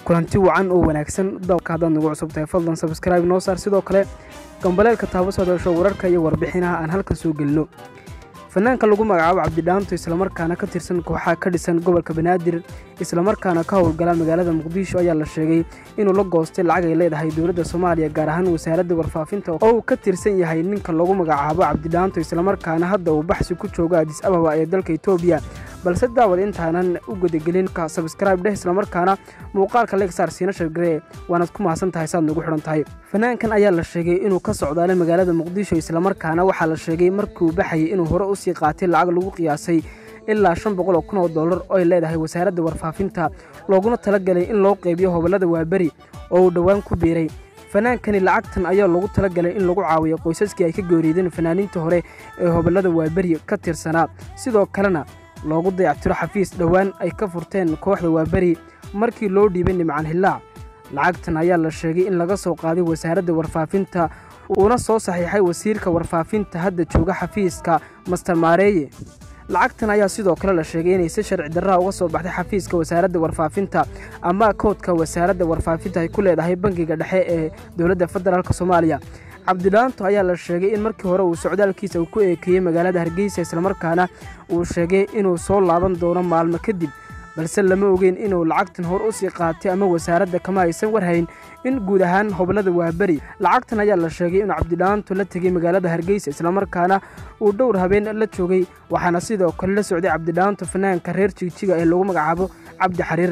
kulanti wacan oo wanaagsan dalka haddaad nagu cusub tahay fadlan sabskraibe noo saar sidoo kale gambaleelka taabo soo dhasho wararka iyo warbixinaha aan halkan soo gelino fanaanka lagu magacaabo cabdidhaanto islamarkaana ka tirsan kooxaha ka dhisan gobolka banaadir islamarkaana ka howlgala magaalada muqdisho ayaa la sheegay inuu la goostay lacag ay leedahay dowladda soomaaliya gaar ahaan wasaaradda warfaafinta oo uu ka tirsan yahay ninka lagu magacaabo cabdidhaanto islamarkaana hadda uu baxsi ku joogo adis ababa ee dalka etoobiya balse daawad intaanan u gudagelin ka sabskraibe dheh islamarkaana muuqaalka legsaar siina shargaree waanaad ku mahadsan tahay saad nagu xidhan tahay fanaankan ayaa la sheegay inuu ka socdaalay magaalada muqdisho islamarkaana waxaa la sheegay markiuu baxayay inuu hore usii qaatay lacag lagu qiyaasay ilaa shan boqol oo kun oo dollar oo ay leedahay wasaaradda warfaafinta looguna talagalay in loo qeybiyo hobolada waaberi oo uu dhowaan ku biiray fanaankani lacagtan ayaa loogu talagalay in lagu caawiyo qoysaskii ay ka geeriideen fanaaniinta hore ee hobolada waaberi ka tirsanaa sidoo kalena loogu dayactiro xafiis dhowaan ay ka furteen kooxda waaberi markii loo dhiibay nimcan hillaac lacagtan ayaa la sheegay in laga soo qaaday wasaaradda warfaafinta uuna soo saxiixay wasiirka warfaafinta hadda jooga xafiiska master maareeye lacagtan ayaa sidoo kale la sheegay inay si sharci darraha uga soo baxday xafiiska wasaaradda warfaafinta ama koodka wasaaradda warfaafinta ay ku leedahay bangiga dhexe ee dowladda federaalk soomaaliya cabdidhaanto ayaa la sheegay in markii hore uu socdaalkiisa uu ku eekeeyey magaalada hargeysa islamarkaana uu sheegay inuu soo laaban doono maalmo kadib balse lama ogeyn inuu lacagtan hor u sii qaatay ama wasaaradda kama aysan warhayn in guud ahaan hoblada waaberi lacagtan ayaa la sheegay inuu cabdidhaanto la tegey magaalada hargeysa islamarkaana uu dhowr habeen la joogay waxaana sidoo kale la socday cabdidhaanto fanaanka reer jigjiga ee lagu magacaabo cabdi xariir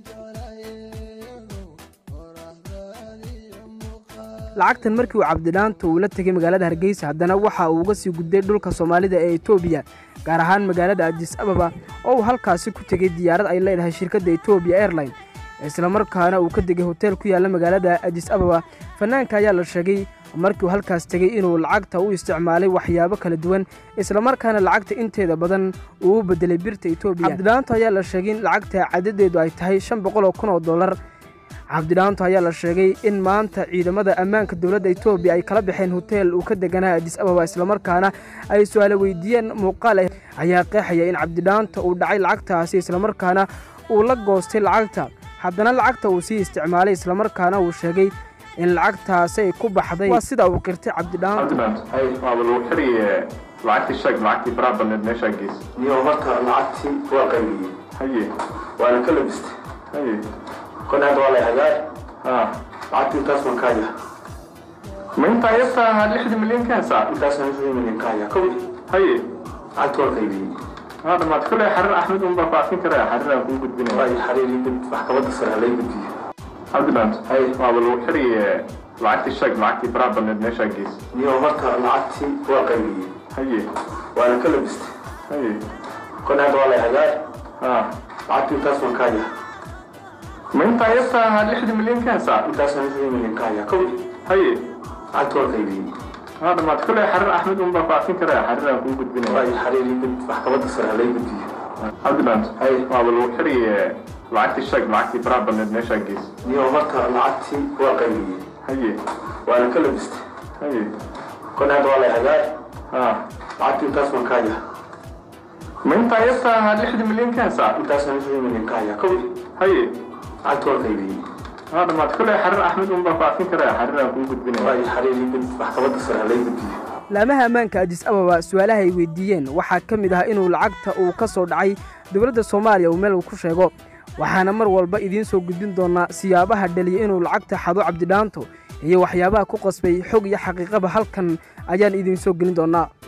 lacagtan markii uu cabdidhaanto uu la tegey magaalada hargeysa haddana waxa uu uga sii gudbay dhulka soomaalida ee etoobiya gaar ahaan magaalada adis ababa oo uu halkaasi ku tegey diyaarad ay leedahay shirkadda etoobiya airline islamarkaana uu ka degay hoteel ku yaalla magaalada adis ababa fanaanka ayaa la sheegay markii uu halkaas tegey inuu lacagta u isticmaalay waxyaabo kala duwan islamarkaana lacagta inteeda badan uu u bedelay birta etoobiya cabdidhaanto ayaa la sheegay in lacagta cadadeedu ay tahay shan boqol oo kun oo dollar cabdidhaanto ayaa la sheegay in maanta ciidamada ammaanka dowladda etoobiya ay kala baxeen hoteel uu ka deganaa adis ababa islamarkaana ay su-aalo weydiiyeen muuqaal ayaa qeexaya in cabdidhaanto uu dhacay lacagtaasi islamarkaana uu la goostay lacagta haddana lacagta uu sii isticmaalay islamarkaana uu sheegay in lacagtaasi ay ku baxday waa sida uu qirtay cabdidhaanto waaba lagu xiriye lacagtii sheeg lacagtii faraha badneed meeshaa geys iyo marka lacagtii waa qaybiyey haye waana ka labistay haye kon hadda waa la hagaag ha lacagtii intaas waan kaaya ma intaa yarta ahaa lixda milyan keensaa intaas waan soo milyan kaaya kowdi haye lacagtii waa qaybiyey ha dhamaad kule xariir axmed un baa faafin karaya xariir aan kuu gudbinaya waa xariiri maxkamadda sare halay gudbiye cabdidhaanto haye waaba lagu xiriye lacagtii sheeg lacagtii faraha badneed meeshaa geys iyo marka lacagtii waa qaybiyey haye waana ka labistay haye kon hadda waa la hagaag ha lacagtii intaas waan kaaya ma intaa yarta ahaa lixda milyan keensaa intaas waan soo milyan kaaya kowdi haye lacagtii waa qaybiyey ha dhamaad kule xariir axmed un baa faafin karaya xariir aan kuu gudbinaya waa xariiri maxkamadda sare halay gudbiye cabdidhaanto haye waaba lagu xiriye lacagtii sheeg lacagtii faraha badneed meeshaa geys iyo marka lacagtii waa qaybiyey haye waana ka labistay haye kon hadda waa la hagaag ha lacagtii intaas waan kaaya ma intaa yarta ahaa lixda milyan keensaa intaas waan soo milyan kaaya kowdi haye lacagtii waa qaybiyey ha dhamaad kule xariir axmed un baa faafin karaya xariir aan kuu gudbinaya waa xariiri maxkamadda sare halay gudbiye laamaha ammaanka adis ababa su-aalaha ay weydiiyeen waxaa ka mid ah inuu lacagta uu ka soo dhacay dowladda soomaaliya uu meel uu ku sheego waxaana mar walba idiin soo gudbin doonaa siyaabaha dhaliya inuu lacagta xado cabdidhaanto iyo waxyaabaha ku qasbay xog iyo xaqiiqaba halkan ayaan idiin soo gelin doonaa